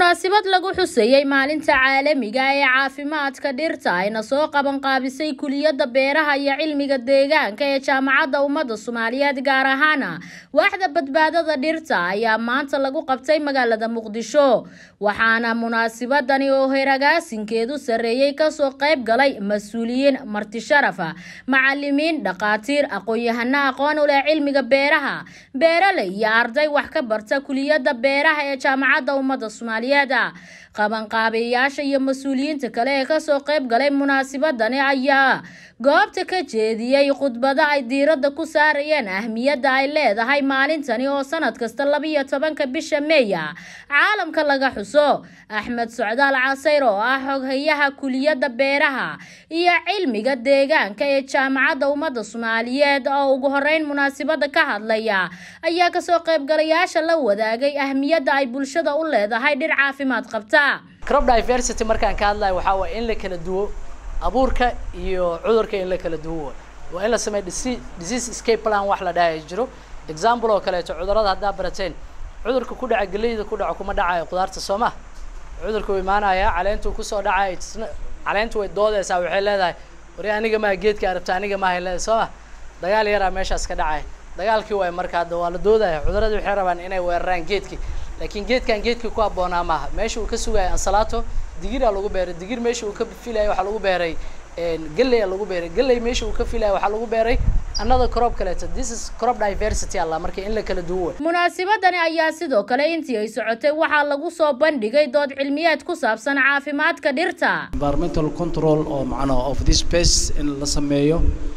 munaasabad lagu xuseeyey maalinta caalamiga ee caafimaadka dhirta ayna soo qabanqaabisay kuliyadda beeraha iyo cilmiga deegaanka ee jaamacadda ummadda soomaaliyeed gaar ahaana waaxda badbaadada dhirta ayaa maanta lagu qabtay magaalada muqdisho waxaana munaasabadani oo heragaasinkeedu sarreeyey kasoo qayb galay mas-uuliyiin marti sharafa macalimiin dhakhaatiir aqoon-yahano aqoon u leh cilmiga beeraha beeraley iyo arday wax ka barta kuliyadda beeraha ee jaamacadda ummadda soomaaliyeed qabanqaabeyaasha iyo mas-uuliyiinta kale ee kasoo qayb galay munaasabadani ayaa goobta ka jeediyey khudbado ay diiradda ku saarayeen ahmiyadda ay leedahay maalintani oo sanad kasta labiyo tobanka bisha meeya caalamka laga xuso axmed socdaal casayr oo ah xoghayaha kuliyadda beeraha iyo cilmiga deegaanka ee jaamacadda ummadda soomaaliyeed oo ugu horeyn munaasabada ka hadlaya ayaa kasoo qaybgalayaasha la wadaagay ahmiyadda ay bulshada u leedahay dhir caafimaad qabta crop diversity markaan ka hadlayo waxaa waay in la kala duwo abuurka iyo cudurka in la kala duwo waa in la sameeyo disease escape plan wax la dhahay jiro example oo kaleeto cudurada haddaa barateen cudurka ku dhaca geleyda ku dhaco kuma dhacayo qudaarta soo ma cudurka uu imaanaya caleentuu kusoo dhacay caleentu way doodeysaa waxay leedahay wari aniga maa geedka arabta aniga maahay leedahay soo ma dagaal yaraa meeshaas ka dhacay dagaalkii waay marka hadda waa la doodaya cudurada waxay rabaan inay weeraraan geedkii laakiin geedkan geedkii ku habboonaa maaha meesha uu ka sugaya ansalaato digiraa lagu beeray digir meesha uu ka filaya waxaa lagu beeray galley lagu beeray galley meesha uu ka filaya waxaa lagu beeray another crop kaleeto this is crop diversity alla marka in la kala duwo munaasabadani ayaa sidoo kale intii ay socotay waxaa lagu soo bandhigay dood cilmiyeed ku saabsan caafimaadka dhirta environmental control oo macnaha of this space in la sameeyo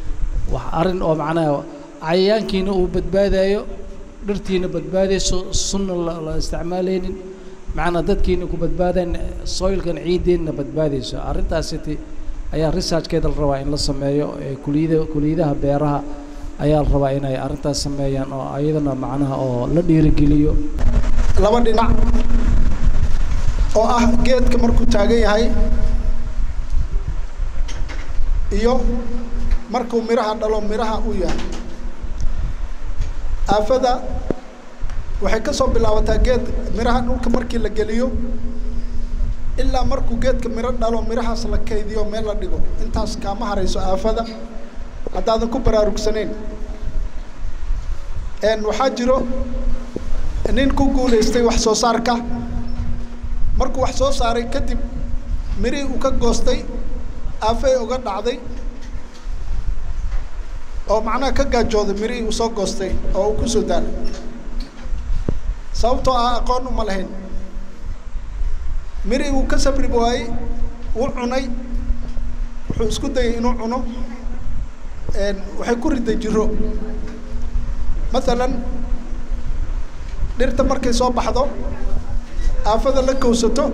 wax arrin oo macnaha cayayaankiina uu badbaadayo dhirtiina badbaadayso sunna la isticmaalaynin macnaa dadkiina ku badbaadayn soilkan ciiddeenna badbaadayso arrintaasiti ayaa researchkeeda la rabaa in la sameeyo kuliyada kuliyadaha beeraha ayaa la rabaa inay arrintaas sameeyaan oo ayadana macnaha oo la dhiirigeliyo laba dhinac oo ah geedka markuu taagan yahay iyo markuu midhaha dhalo midhaha u yahay aafada waxay ka soo bilaabataa geed midhaha dhulka markii la geliyo ilaa markuu geedka midho dhalo midhahaas la kaydiyo meel la dhigo intaas kaama harayso aafada haddaadan ku baraarugsanayn waxaa jiro nin ku guulaystay wax soo saarka markuu wax soo saaray kadib mirihii uu ka goostay aafay uga dhacday oo macnaha ka gaajooday mirihii uu soo goostay oo uu kusoo daalay sababtoo ah aqoon uma lahayn mirihii uu ka sabri waayey wuu cunay wuxuu isku dayay inuu cuno waxay ku riday jiro mathalan dhirta markay soo baxdo aafada la kowsato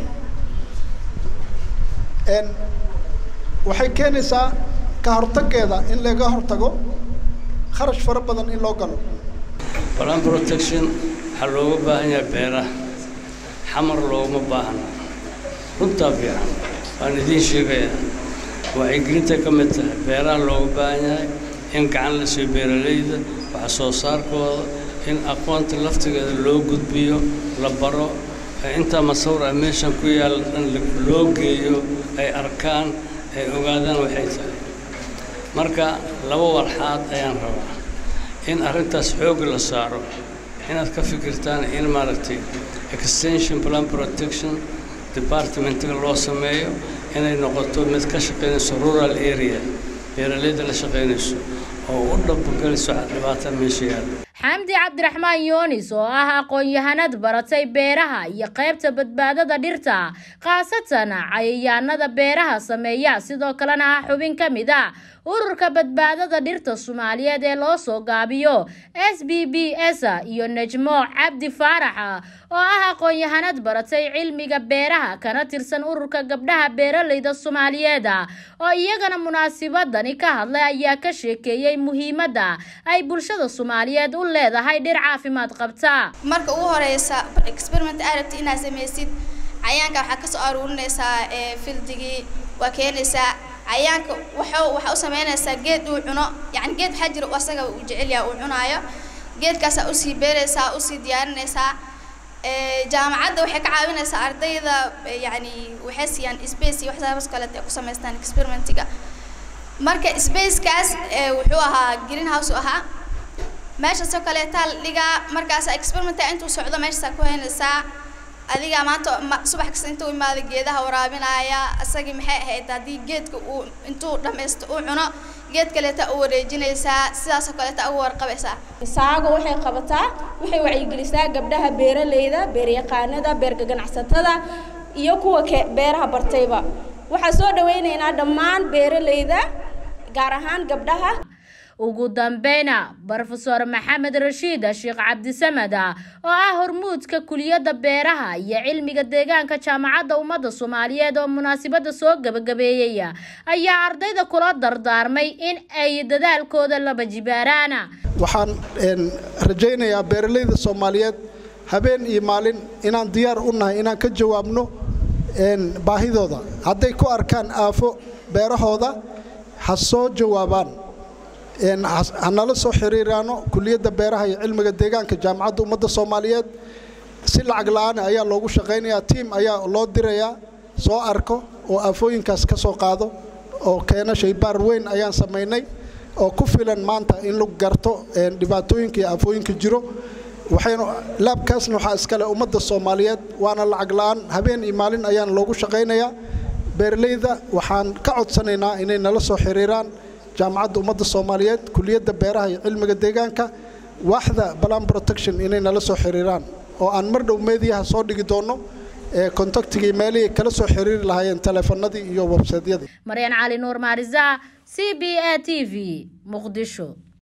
waxay keenaysaa ka hortaggeeda in laga hortago kharash fara badan in loo galo balan protection waxaa looga baahan yahay beeraha xamar looguma baahna runtaa fiican waan idiin sheegayaa wacyigelinta ka mid tahay beeraha looga baahan yahay in gacan la siiyo beeralayda wax soo saarkooda in aqoonta laftigeeda loo gudbiyo la baro intaa masawir a meeshan ku yaalla dhan loo geeyo ay arkaan ay ogaadaan waxay tahay marka laba walxaad ayaan rabaa in arrintaas xoog la saaro inaad ka fikirtaan in maaragtay extension plan protection departmentiga loo sameeyo inay noqoto mid ka shaqaynayso rural area beeralayda la shaqaynayso oo u dhabogelayso dhibaata meesha yaalla xamdi cabdiraxmaan yoonis oo ah aqoon-yahanad baratay beeraha iyo qaybta badbaadada dhirta khaasatan cayayaanada beeraha sameeya sidoo kalena ah xubin ka mid a ururka badbaadada dhirta soomaaliyeed ee loo soo gaabiyo s b b s iyo najmo cabdi faarax oo ah aqoon-yahanad baratay cilmiga beeraha kana tirsan ururka gabdhaha beeralayda soomaaliyeed oo iyagana munaasabadani ka hadlay ayaa ka sheekeeyey muhiimadda ay bulshada soomaaliyeed u leedahay dhir caafimaad qabta marka ugu horeysa experiment aad rabti inaad samaysid cayaanka waxaa kasoo aruurinaysaa fildigii waa keenaysaa cayaanka waxuu waxaa u samaynaysaa geed uu cuno yacni geed waxaa jira asaga uu jecel yahay uu cunaayo geedkaasaa usii beeraysaa usii diyaarinaysaa jaamacadda waxay ka caawinaysaa ardayda yani waxay siiyaan space iyo waxsaabas kaleeta ay ku samaystaan experimentiga marka spacekaas wuxuu ahaa green house u ahaa meeshaasoo kaleetaa la dhigaa markaas experimenta intuu socdo meeshaasaa ku haynaysaa adiga maanta subax kasta intuu imaada geedaha waraabinaya isagii maxay ahayd haddii geedka uu intuu dhammaysto uu cuno geed kaleeta u wareejinaysaa sidaasoo kaleeta ugu warqabaysaa saago waxay qabataa waxay wacyigelisaa gabdhaha beeraleyda beeryaqaanada beerka ganacsatada iyo kuwa ke beeraha bartayba waxaa soo dhawaynaynaa dhammaan beeraleyda gaar ahaan gabdhaha ugu dambeyna brofesor maxamed rashiid sheekh cabdisamed oo ah hormuudka kuliyadda beeraha iyo cilmiga deegaanka jaamacadda ummadda soomaaliyeed oo munaasabadda soo gabagabeeyey ayaa ardayda kula dardaarmay in ay dadaalkooda laba jibaaraan waxaan rajaynayaa beeraleyda soomaaliyeed habeen iyo maalin inaan diyaar u nahay inaan ka jawaabno baahidooda hadday ku arkaan aafo beerahooda ha soo jawaabaan hanala soo xiriiraano kuliyadda beeraha iyo cilmiga deegaanka jaamacadda ummadda soomaaliyeed si lacag la-aan ayaa loogu shaqaynayaa tiim ayaa loo dirayaa soo arko oo aafooyinkaas ka soo qaado oo keena shaybaar weyn ayaan samaynay oo ku filan maanta in lagu garto dhibaatooyinka iyo aafooyinka jiro waxaynu laabkaasna waxaa iskale ummadda soomaaliyeed waana lacag la-aan habeen iyo maalin ayaan loogu shaqaynayaa beeraleyda waxaan ka codsanaynaa inay nala soo xiriiraan jaamacadda ummadda soomaaliyeed kuliyadda beeraha iyo cilmiga deegaanka waaxda balan protection inay nala soo xiriiraan oo aan mar dhow meediyaha soo dhigi doonno kontaktigii meelihii kala soo xiriiri lahaayeen taleefanadii iyo websaydyadii maryan cali nuur maarisa c b a t v muqdisho